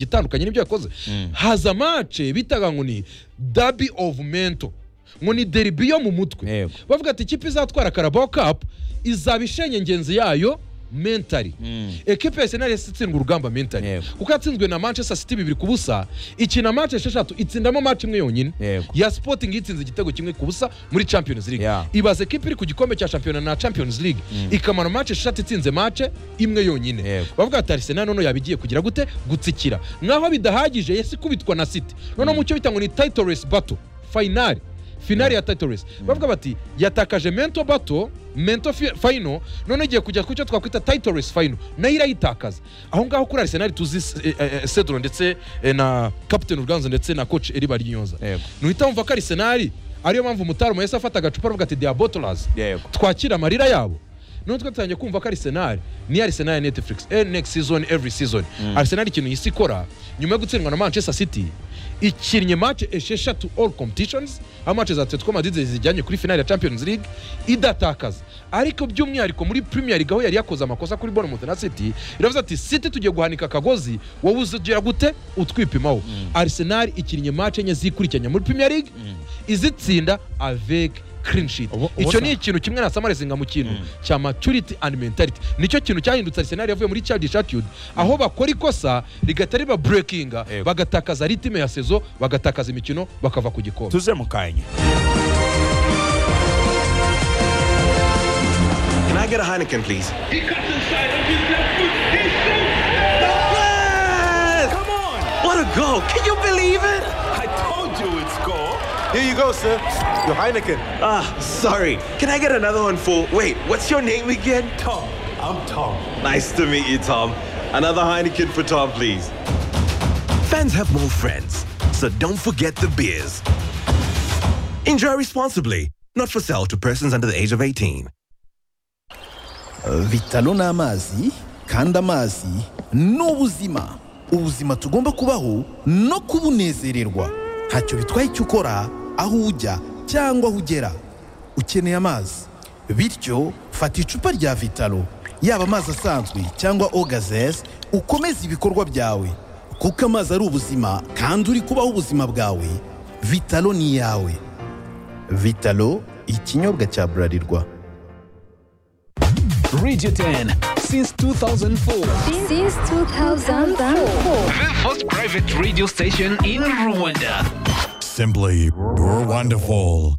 igitandukanye n'ibyo yakoze haza mace bitaga ngo ni dabi ofu mento ngo ni deribi yo mu mutwe Yego. bavuga ati ikipe izatwara karabao kapu izaba ishenye ingenzi yayo mentari ekipe ya senari yahise itsindwa urugamba mentari Yego. kuko yatsinzwe na manchester city bibiri ku busa ikina mace esheshatu itsindamo mace imwe yonyine Yego. ya sporting yitsinze igitego kimwe ku busa muri champions league Yeah. ibaze ekipe iri ku gikombe cya shampiyona na champions league ikamara mace eshatu itsinze mace imwe yonyine Yego. bavuga ati arsenal noneho yaba igiye kugira gute gutsikira nk'aho bidahagije yesi ikubitwa na city noneho mu cyo bita ngo ni title race battle finale finale ya title race bavuga bati yatakaje mento bato mento final none igiye kujya ku cyo twakwita title race final nayo irayitakaza aho ngaho kuri arsenal tuzi eh, eh, cedro ndetse eh, na captain urganzo ndetse na coach eriba ryonza Yego. nuhita wumva ko arsenal ariyo mpamvu umutaramu yahise afata agacupa aravuga ati they are bottlers Yego. twakira amarira yabo noneho twe dutangiye kumva ko arisenali ni arisenali ya netflix eh, next season every season arisenali ikintu isi ikora nyuma yo gutsindwa na manchester city ikinnye mace esheshatu all competitions aho mace za atletico madrid zijyanye kuri finale ya champions league idatakaza ariko by'umwihariko muri premier league aho yari yakoze amakosa kuri bournemouth na city iravuze ati city tugiye guhanika akagozi wowe uzigira gute utwipimaho arisenali ikinnye mace enye zikurikiranya muri premier league izitsinda avec clean sheet Ubu- ubu icyo se- ni ikintu kimwe na samarizinga mu kintu cya maturity and mentality nicyo kintu cyahindutse arsenal yavuye muri child attitude aho bakora ikosa rigahita riba burekinga Yego. bagatakaza ritime ya sezo bagatakaza imikino bakava ku gikombe tuze mu kanya Can I get a Heineken, please? He cuts inside on his left foot. He shoots. Yes! Come on! What a goal! Can you believe it? I told you it's goal. Here you go, sir. Your Heineken. Ah, sorry. Can I get another one for. Wait, what's your name again? Tom, I'm Tom. Nice to meet you, Tom. Another Heineken for Tom, please. Fans have more friends, so don't forget the beers. Enjoy responsibly. Not for sale to persons under the age of 18. bitaro ni amazi kandi amazi ni ubuzima ubuzima tugomba kubaho no kubunezererwa ntacyo bitwaye icyo ukora aho ujya cyangwa aho ugera ukeneye amazi bityo fata icupa rya vitaro yaba amazi asanzwe cyangwa ogazeze ukomeze ibikorwa byawe kuko amazi ari ubuzima kandi uri kubaho ubuzima bwawe vitaro ni iyawe vitaro ikinyobwa cya burarirwa Radio 10 since 2004. since 2004. The first private radio station in Rwanda. Simply wonderful.